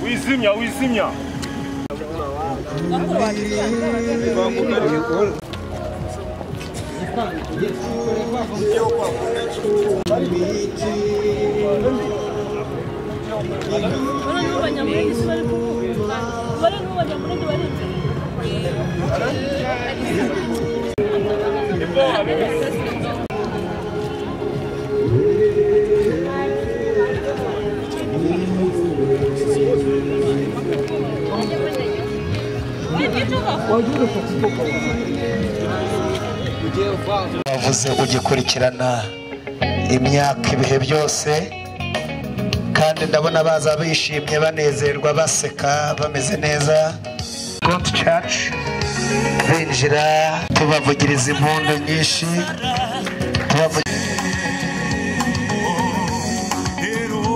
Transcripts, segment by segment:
uzimya uzimya ubona n'ubu abanyamurenge si bari kuvuga ubona n'ubu abanyamurenge bari imbere wavuze ugikurikirana imyaka ibihe byose kandi ndabona baza bishimye banezerwa baseka bameze neza God church binjira tubavugiriza impundu nyinshi tubavugi-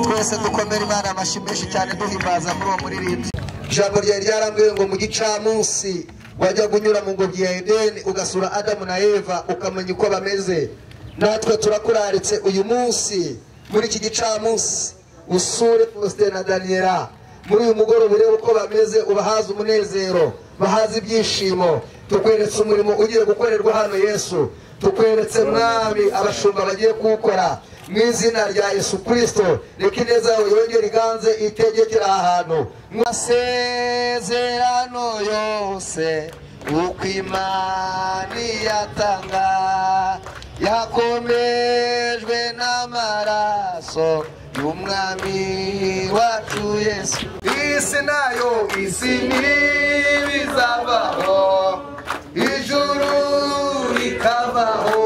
twese dukomere imana amashyi menshi cyane duhimbaza muri uwo muririmbyi ijambo ryawe ryarambwiye ngo mu gicamunsi wajyaga unyura mu ngobyi ya edeni ugasura adamu na eva ukamenya uko bameze natwe turakuraritse uyu munsi muri iki gicamunsi usure faustin na daniela muri uyu mugoroba urebe uko bameze ubahaze umunezero bahaze ibyishimo tukweretse umurimo ugiye gukorerwa hano yesu tukweretse mwami abashumba bagiye kuwukora mu izina rya yesu kirisito reka ineza yawe yongere iganze itegekera aha hantu masezerano yose uko imana iyatanga yakomejwe n'amaraso y'umwami wacu yesu isi nayo isi ntibizavaho ijuru rikavaho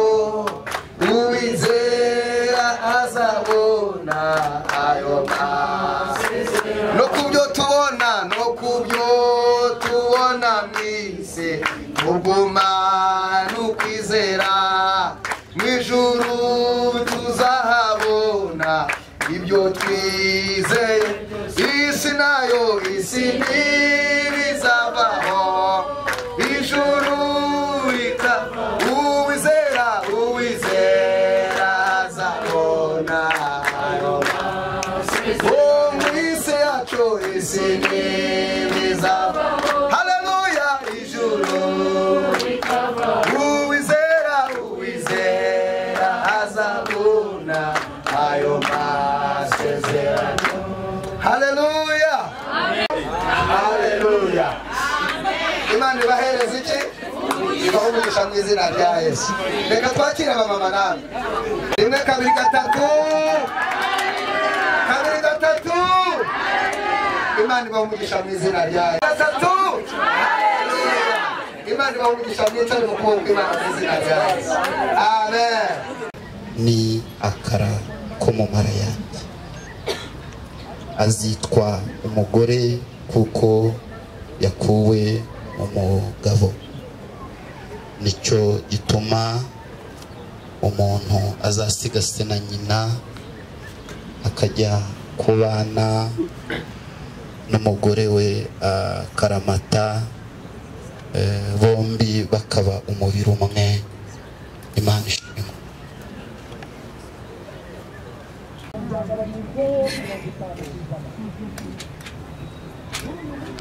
uwizera azabona ayo masezerano no kubyo tubona no kubyo tubona mwise ubwuma n'ukwizera mu ijuru tuzahabona ibyo twizeye isi nayo isi ntibizavaho ijuru rika uwizera uwizera azabona ayo Oh, mwise yacu isi ntibiza haleluya ijuru uwizera uwizera azabona ayo masezerano haleluya haleluya imana ibahereza iki ibaho umugisha mu izina rya yesu reka twakire abamama nawe rimwe kabiri gatatu kabiri gatatu imana ibahumugisha mu izina ryayo gatatu imana ibahumugisha mwicare mu kuboko imana mu izina ryayo amen ni akara ko mu mara yanjye azitwa umugore kuko yakuwe mu mugabo nicyo gituma umuntu azasigasira na nyina akajya kubana n'umugore we akaramata eh, bombi bakaba umubiri umwe imana ishimwe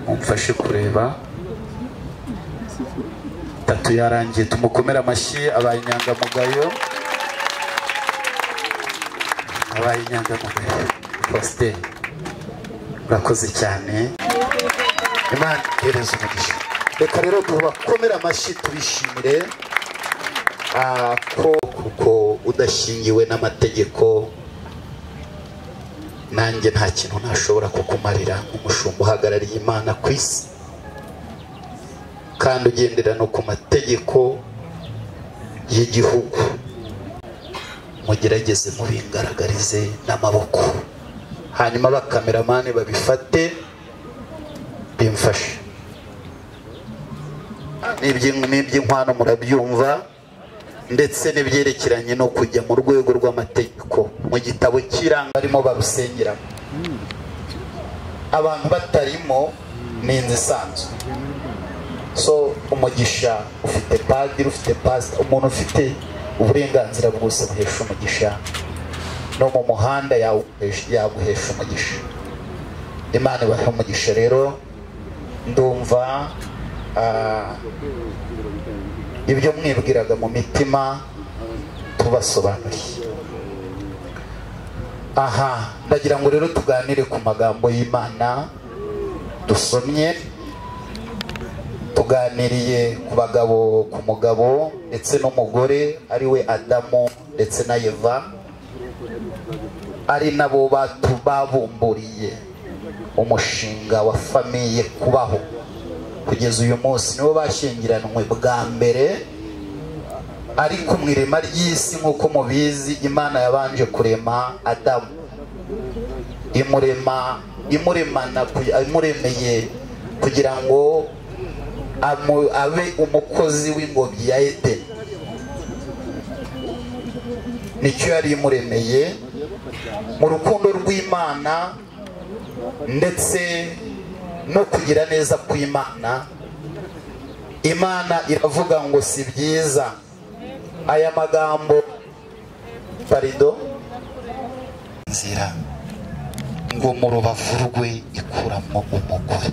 mumfashe kureba tatu yarangiye tumukomere amashyi abaye inyangamugayo abaye inyangamugayo faustin urakoze cyane imana ihereza umugisha reka rero tubakomere amashyi tubishimire ah, ko kuko udashingiwe n'amategeko nanjye nta kintu ntashobora kukumarira nk'umushumba uhagarariye imana ku isi kandi ugendera no ku mategeko y'igihugu mugerageze mubingaragarize n'amaboko hanyuma abakameramani babifate bimfashe n'iby'in- n'iby'inkwano murabyumva ndetse n'ibyerekeranye no kujya mu rwego rw'amategeko mu gitabo cy'iranga barimo barusengeramo abantu batarimo ni inzu isanzwe so umugisha ufite padiri ufite pasita umuntu ufite uburenganzira bwose buhesha umugisha no mu muhanda yaguhesha umugisha imana ibahe umugisha rero ndumva ah, ibyo mwibwiraga mu mitima tubasobanuriye aha ndagira ngo rero tuganire ku magambo y'imana dusomye tuganiriye ku bagabo ku mugabo ndetse n'umugore ari we adamu ndetse na eva ari nabo batu babumburiye umushinga wa famiye kubaho kugeza uyu munsi nibo bashyingiranywe bwa mbere ariko mu irema ry'isi nk'uko mubizi imana yabanje kurema adamu imurema imuremana ku- imuremeye kugira ngo amu- abe umukozi w'ingobyi ya edeni nicyo yari imuremeye mu rukundo rw'imana ndetse no kugira neza kw'imana imana iravuga ngo si byiza aya magambo parido inzira ngo mu rubavu rwe ikuramo umugore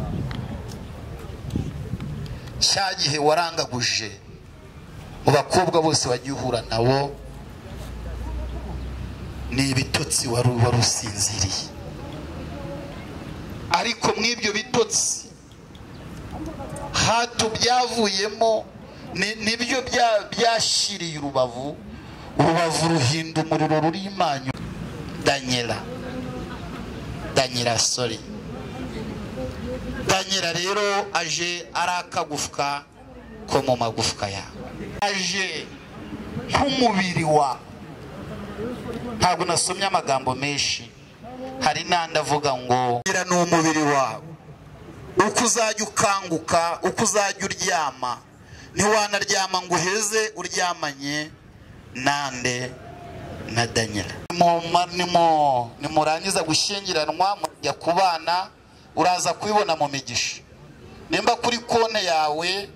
cya gihe warangaguje mu bakobwa bose wagiye uhura nabo ni ibitotsi wari wari usinziriye ariko muri ibyo bitotsi hato byavuyemo ni- nibyo bya- byashiriye urubavu urubavu ruhinda umuriro ruri imanyu danyera danyera sori danyera rero aje ari akagufwa ko mu magufwa yawe aje nk'umubiri wa ntabwo nasomye amagambo menshi hari n'andi avuga ngo danyera ni umubiri wawe uko uzajya ukanguka uko uzajya uryama ntiwanaryama ngo uheze uryamanye nande na danyela nimurangiza gushyingiranwa mujya kubana uraza kubibona mu migisha nimba kuri konti yawe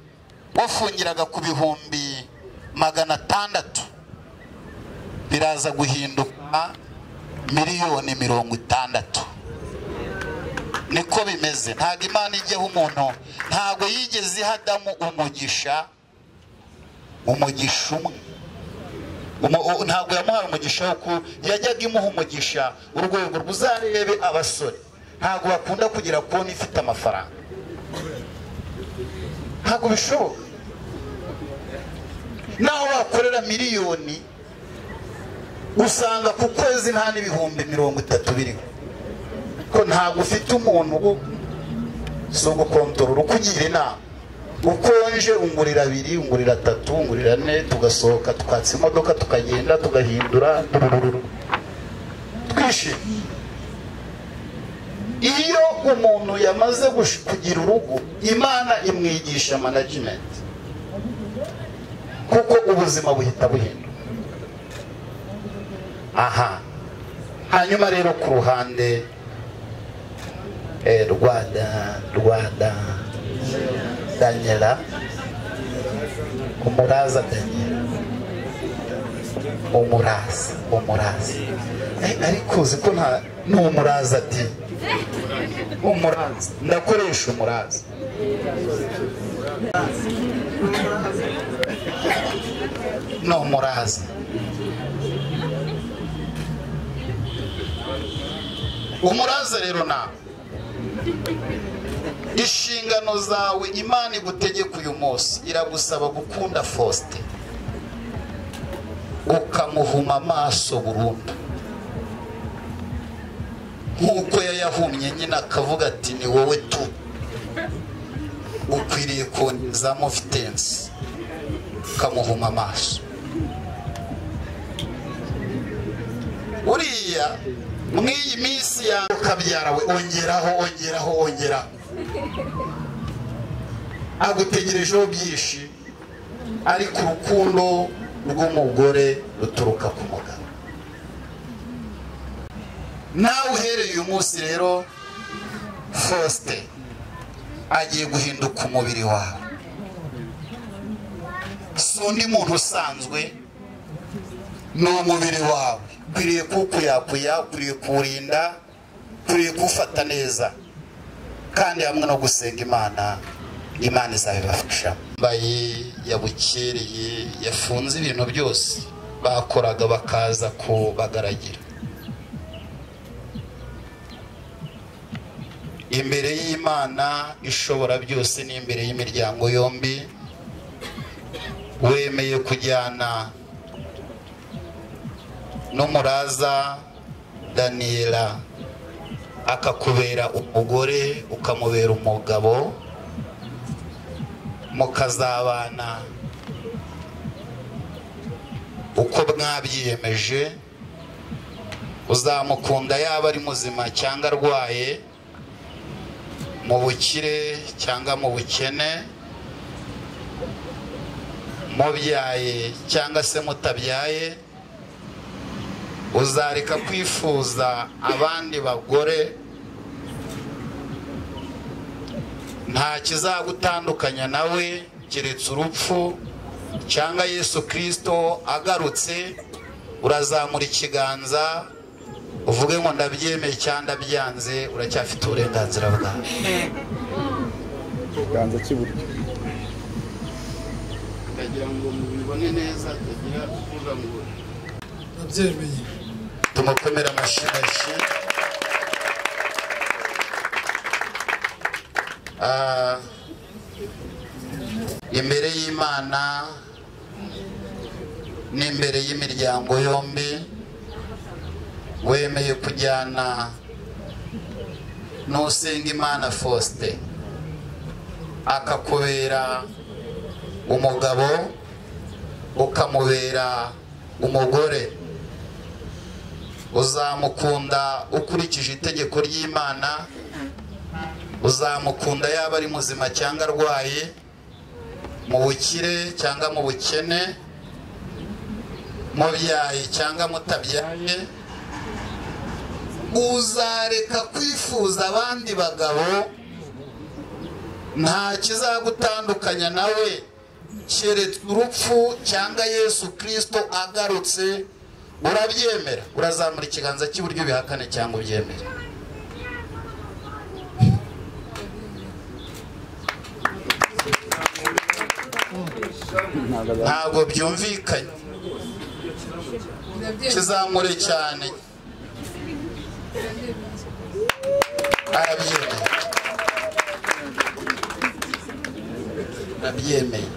wafungiraga ku bihumbi magana atandatu biraza guhinduka miliyoni mirongo itandatu niko bimeze ntabwo imana ijyaho umuntu ntabwo yigeze ihadamu umugisha umugisha umwe Umu- u- ntabwo yamuhaye umugisha wo ku yajyaga imuha umugisha urwego ruzarebe abasore ntabwo bakunda kugira konti ifite amafaranga ntabwo bishoboka naho wakorera miliyoni usanga ku kwezi nta n'ibihumbi mirongo itatu biriho ko ntabwo ufite umuntu wo so gukontorora ukugira inama ukonje ungurira abiri ungurira atatu ungurira ane tugasohoka tukatsa imodoka tukagenda tugahindura turururu. twishimye iyo umuntu yamaze gush- kugira urugo imana imwigisha management kuko ubuzima buhita buhinduka aha hanyuma rero ku ruhande eh, rwada rwada danyela umuraza danyela umuraza umuraza Eh, ariko uzi ko nta ni umuraza ati umuraza ndakoresha umuraza ni umuraza umuraza rero nawe inshingano zawe imana igutegeka uyu munsi iragusaba gukunda faustin ukamuhuma amaso burundu nk'uko yayahumye nyine akavuga ati ni wowe tu ukwiriye kongezamo vitensi ukamuhuma amaso uriya muri iyi minsi yawe ukabyara we ongeraho ongeraho ongeraho agutegerejeho byinshi ariko urukundo rw'umugore ruturuka ku mugabo nawe uhereye uyu munsi rero fosite agiye guhinduka umubiri wawe si undi muntu usanzwe ni umubiri wawe ukwiriye kuwukuyakuya ukwiriye kuwurinda ukwiriye kuwufata neza kandi hamwe no gusenga imana imana izabibafashamo mbaye yabukereye yafunze ibintu byose bakoraga bakaza kubagaragira imbere y'imana ishobora byose n'imbere y'imiryango yombi wemeye kujyana n'umuraza daniyela akakubera umugore ukamubera umugabo mukazabana uko mwabyiyemeje uzamukunda yaba ari muzima cyangwa arwaye mu bukire cyangwa mu bukene mubyaye cyangwa se mutabyaye uzareka kwifuza abandi bagore nta kizagutandukanya nawe keretse urupfu cyangwa yesu kirisito agarutse urazamura ikiganza uvuge ngo ndabyemeye cyangwa ndabyanze uracyafite uburenganzira bwawe ikiganza cy'iburyo ukagira ngo mubibone neza atagira kuvuga ngo nabyemeye tumukomere amashyi Ah, imbere y'imana n'imbere y'imiryango yombi wemeye kujyana n'usenga imana faustin akakubera umugabo ukamubera umugore uzamukunda ukurikije itegeko ry'imana uzamukunda yaba ari muzima cyangwa arwaye mu bukire cyangwa mu bukene mubyaye cyangwa mutabyaye uzareka kwifuza abandi bagabo nta kizagutandukanya nawe keretse urupfu cyangwa yesu kirisito agarutse urabyemera urazamura ikiganza cy'iburyo bihakane cyangwa ubyemere ntabwo byumvikanye kizamure cyane arabyemeye arabyemeye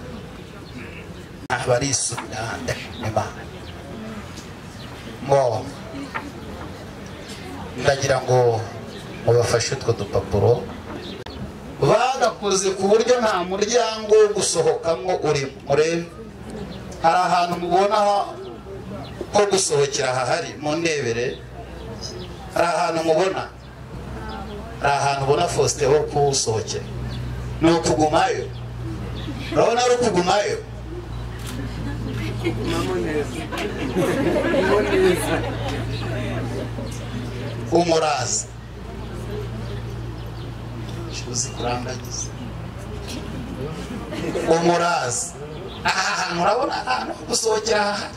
abarisubira ndashima ngo ndagira ngo mubafashe utwo dupapuro bagakoze ku buryo nta muryango wo gusohokamo uri murebe hari ahantu mubona ko gusohokera hahari mu ndebere hari ahantu mubona hari ahantu ubona faustin ho kuwusohokera ni ukugumayo urabona ari ukugumayo umuraza uzi kurangagiza umuraza aha hantu urabona ahantu ho gusohokera hahari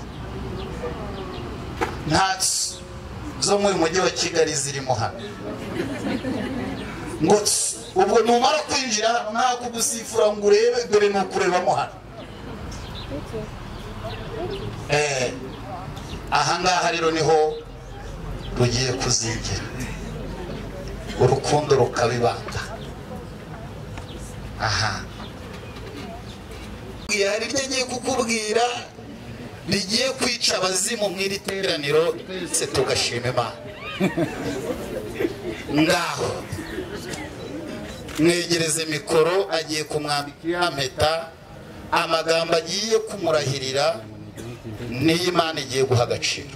nta tsu zo mu mujyi wa kigali zirimo hano ngo tsu ubwo numara kwinjira hano nta kugusifura ngo urebe dore ni ukurebamo hano Eh, ahangaha rero niho rugiye kuzingira urukundo rukabibanga aha hari iryo agiye kukubwira rigiye kwica abazimu mu iri teraniro twese tugashima imana ngaho mwegereze mikoro agiye kumwambika impeta amagambo agiye kumurahirira niyo imana igiye guha agaciro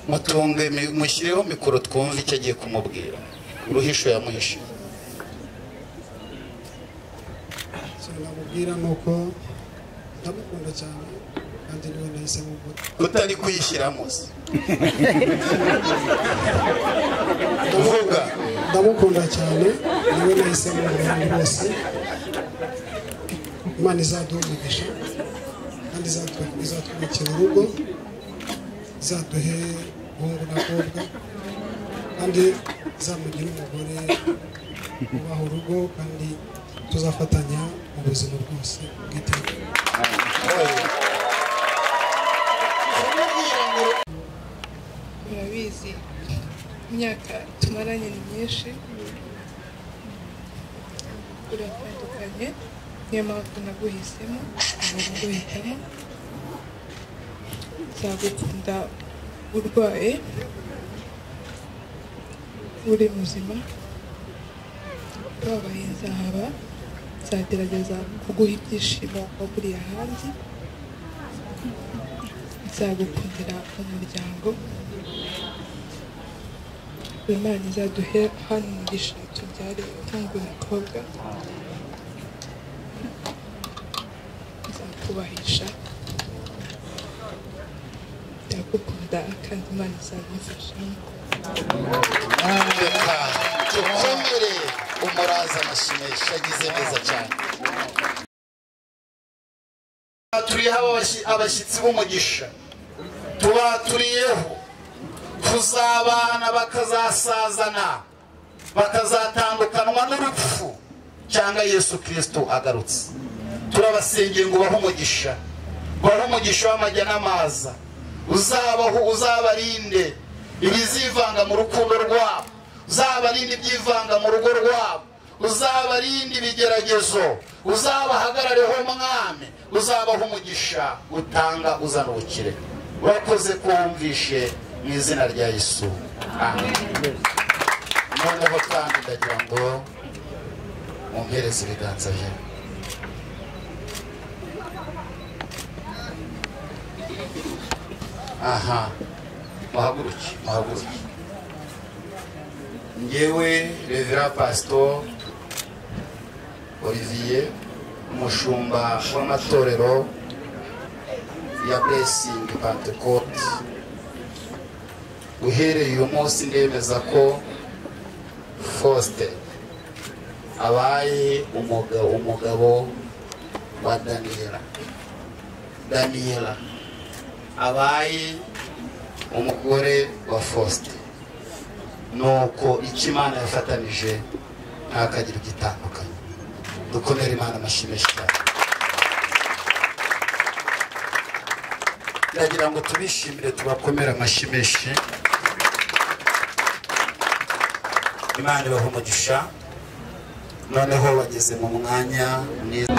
mutunge mushyireho mikoro twumve icyo agiye kumubwira uruhisho yamuhishe icyo namubwira ni uko ndamukunda cyane kandi niwe nahise mugura utari kuyishyiramo se uvuga ndamukunda cyane niwe nahise mugura rwose imana izaduha umugisha kandi izatwe- izatwubakira urugo izaduhe umuhungu n'abakobwa kandi uzamugire umugore ubaha urugo kandi tuzafatanya mu buzima bwose bw'iteka murabizi imyaka tumaranye ni myinshi uratandukanye niyo mpamvu naguhisemo naguhitamo nzagukunda urwaye uri muzima wabaye nzahaba nzagerageza kuguha ibyishimo aho buriya ahandi nzagukundira umuryango imana izaduhe hano umugisha tubyare umuhungu n'umukobwa nzakubahisha ndagukunda kandi imana izagufashamo reka dukomere umuraza amashimeshi yagize neza cyane turiho abashi- abashyitsi b'umugisha tubaturiyeho kuzabana bakazasazana bakazatandukanwa n'urupfu cyangwa yesu kirisito agarutse turabasengeye ngo ubahe umugisha ubahe umugisha w'amajya n'amaza uzabaho uzabarinde ibizivanga mu rukundo rwabo uzabarinde ibyivanga mu rugo rwabo uzabarinde ibigeragezo uzabahagarareho mwami uzabaha umugisha utanga uzana ubukire urakoze ko wumvishe mu izina rya yesu amen noneho kandi ndagira ngo mumpereze ibiganza byawe aha muhaguruke muhaguruke ngewe revera pasito olivier umushumba w'amatorero ya blessing pentecote uhereye uyu munsi ndemeza ko faustin abaye umugabo, umugabo wa daniela daniela abaye umugore wa faustin nuko icyo imana yafatanije ntakagira igitandukanye dukomere imana amashimeshi cyane ndagira ngo tubishimire tubakomere amashimeshi imana ibaha umugisha noneho bageze mu mwanya mwiza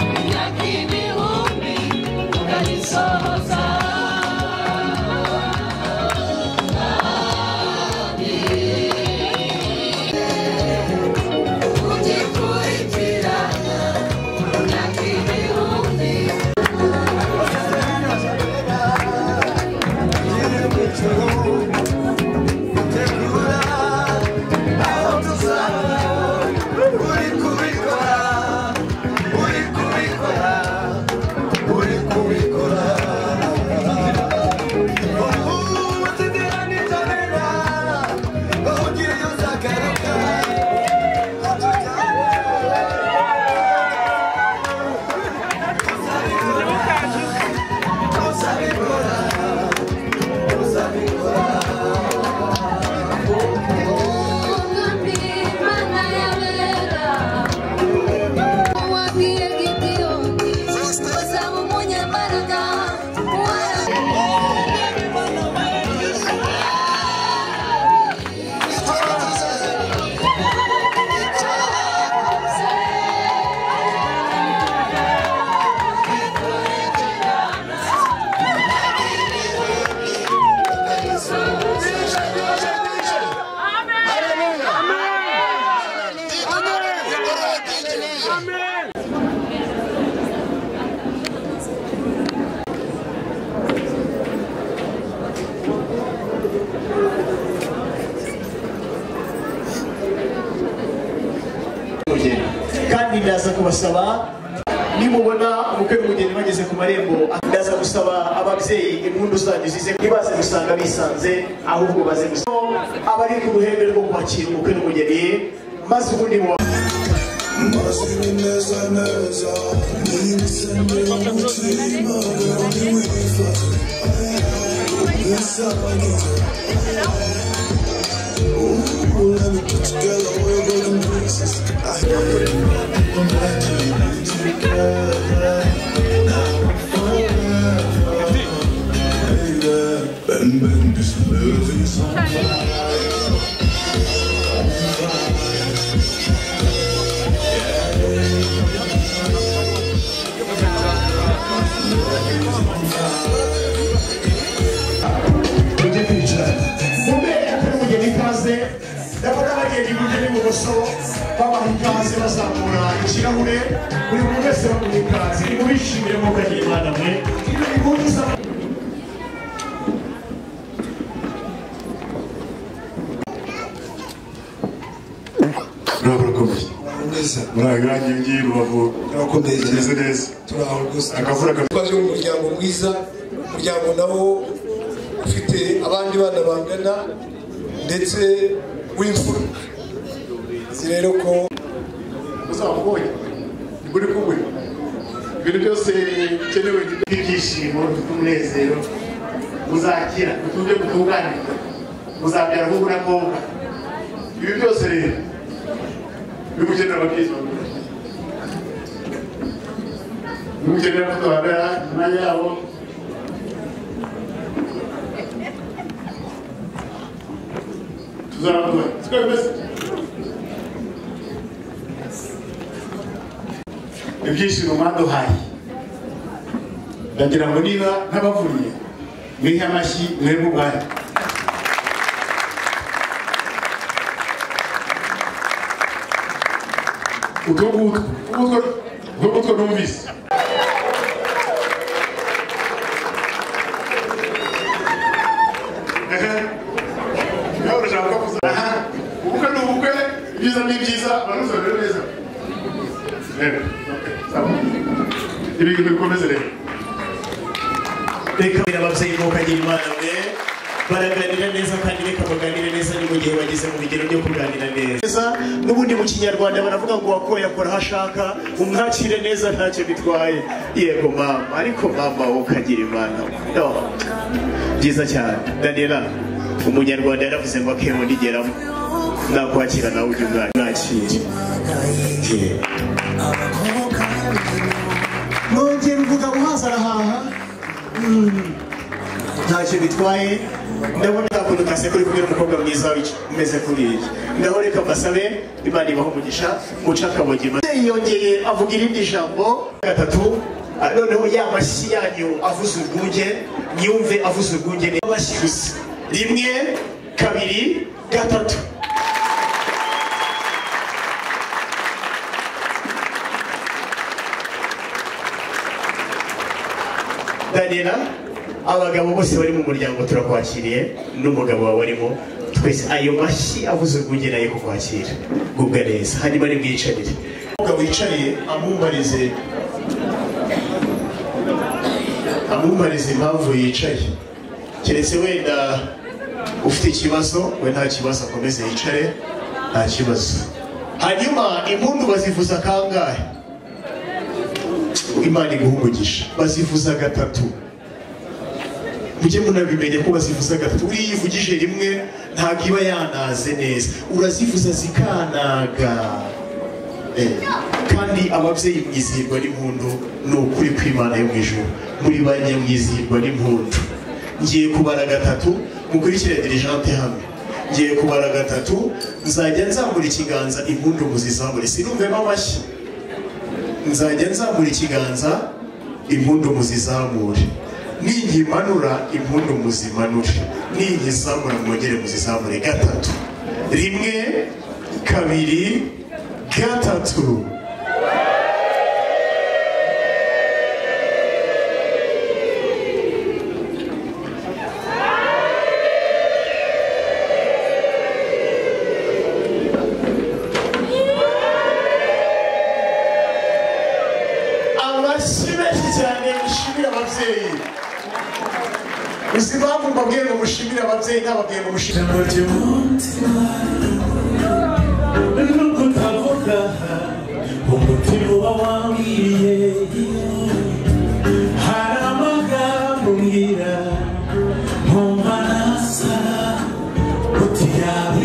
umugeni kandi ndaza kubasaba nimubona umukwe n'umugeni bageze ku marembo ndaza gusaba ababyeyi impundu zanyu zize ntibaze gusanga bisanze ahubwo baze gusaba abari ku ruhembe rwo kwakira umukwe n'umugeni maze ubundi mu mujye kwicara mubere atari umugeni ikaze ndavuga bagenda iburyo n'ibumoso babaha ikaze bazamura ikirahure buri muntu wese bamuha ikaze nimubishimire nk'uko agira imana mwe ni gahunda isa turabakomeye neza muragange ngiye rubavu turakomeye cyane tumeze neza turaho rwose akavura kameze twaje mu muryango mwiza umuryango nawo ufite abandi bana bangana ndetse w'imfura si rero ko uzamubonye muri kumwe ibintu byose bikenewe ibyishimo n'umunezero muzakira mutunge mutunganirwa muzabyara nk'ubu na ngombwa ibi byose rero bimugenera abakirisitu bimugenera ko duhagarara imyanya yabo tuzabaduha siko bimeze ibyishimo mwaduhaye ndagira ngo niba ntabavuye mwihe amashyi mwebwe ubwanyu utu ngutwo utu ngutwo numvise Nyaworo ushaka kuza aha ubukwe ni ubukwe ibyiza ni ibyiza abanuza rero neza rero sawa ibi bikomeze rero reka ababyeyi bo kagira imana mwe baraganira neza kandi reka baganire neza ni mu gihe bageze mu bigero byo kuganira neza n'ubundi mu kinyarwanda baravuga ngo wakoye akora aho ashaka umwakire neza ntacyo bitwaye yego mama ariko mama wo kagira imana no. byiza cyane daniela umunyarwanda yaravuze ngo akeye ndigeramo nakwakira nawe ujya umwana nakire nongera uvuga guhaza arahaha ntacyo bitwaye ndabona akuntu kase kuri kumwe n'umukobwa mwiza w'iki- umeze kuriya ngaho reka mbasabe imana ibaho umugisha muca akabogi yongeye avuga irindi jambo gatatu ah, noneho ya mashyi yanyu avuze urwunge nyumve avuze urwunge ni amashyi gusa rimwe kabiri gatatu daniela abagabo bose bari mu muryango turakwakiriye n'umugabo wawe arimo twese ayo mashyi avuze urwunge nayo kukwakira gubwa neza hanyuma ni mwiyicarire umugabo wicaye amwubarize amwubarize impamvu yicaye keretse wenda ufite ikibazo we nta kibazo akomeze yicare nta kibazo hanyuma impundu bazivuza kangahe imana iguha umugisha bazivuza gatatu mujye munabimenya ko bazivuza gatatu uriya ivugije rimwe ntabwo iba yanaze neza urazivuza zikanaga Eh, kandi ababyeyi mwizihirwa n'impundu ni ukuri kw'imana yo mu ijuru muri bane mwizihirwa n'impundu ngiye kubara gatatu mukurikire dirijante hamwe ngiye kubara gatatu nzajya nzamura ikiganza impundu muzizamure sinumvemo amashyi nzajya nzamura ikiganza impundu muzizamure ninyimanura impundu muzimanure ninyizamura mwongere muzizamure gatatu rimwe kabiri gatatu amashyi menshi cyane mushimira ababyeyi uzi impamvu mbabwiye ngo mushimire ababyeyi ntababwiye ngo mushimire n'ukutavuga umutima uba wambwiye hari amagambo mbwira nkumva nasa uti yabi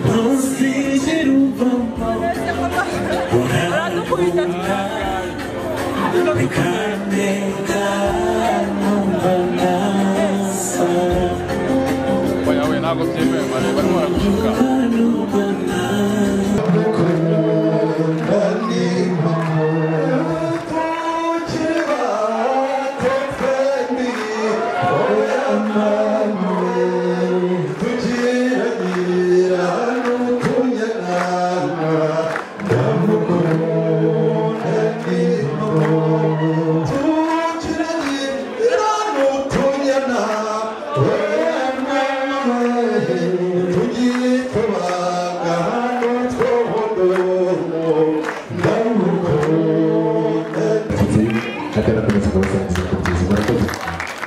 ntuzigere uvamo Baradukubita. urakunda bikandenga numva nasa numva nasa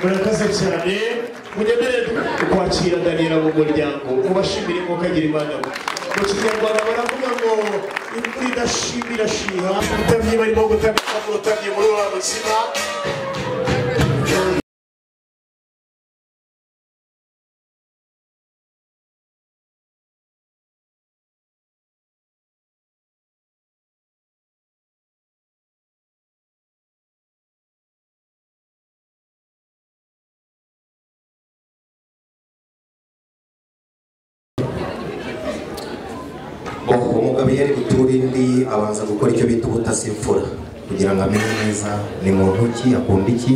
murakoze cyane mugendere kwakira daniyela mu muryango mubashimire ko kagira imana mu kinyarwanda baravuga ngo imvura idashima irashiha ubutabyi barimo gutamika mu rutabyi muri ubu buzima umugabo iyo ari gutura indi abanza gukora icyo bita ubutasi imfura kugira ngo amenye neza ni muntu ki akunda iki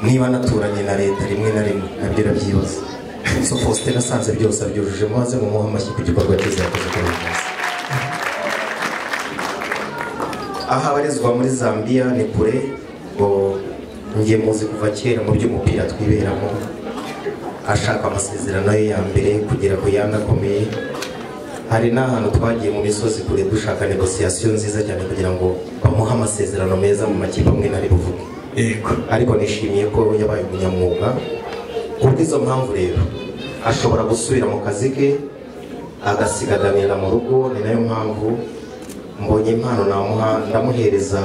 niba anaturanye na leta rimwe na rimwe nabyo arabyibaza so faustin asanze byose abyujuje maze mumuhe amashyi ku gikorwa cyiza yakoze kuri uyu munsi aha abarizwa muri zambia ni kure ngo njye muzi kuva kera mu by'umupira twiberamo ashaka amasezerano ye ya mbere kugera ku yandi akomeye hari n'ahantu twagiye mu misozi kure dushaka negosiyasiyo nziza cyane kugira ngo bamuhe amasezerano meza mu makipe amwe nari buvuge ariko nishimiye ko yabaye umunyamwuga ku bw'izo mpamvu rero ashobora gusubira mu kazi ke agasiga daniyela mu rugo ni nayo mpamvu mbonye impano namuha ndamuhereza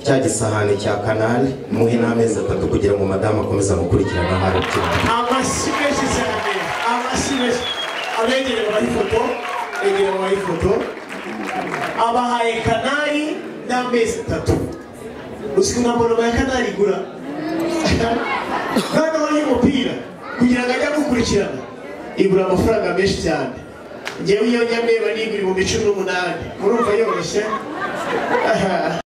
cya gisahani cya kanari muhe n'amezi atatu kugira ngo madamu akomeze amukurikirane aho ari cyane amashyi menshi cyane amashyi menshi abegera babaha ifoto abegera babaha ifoto abahaye kanari n'amezi atatu uzi ko nta muntu ya kanari igura noneho y'umupira kugira ngo ajye gukurikirana igura amafaranga menshi cyane njyewe iyo nyameba nigura ibihumbi cumi n'umunani murumva yoroshye Aha.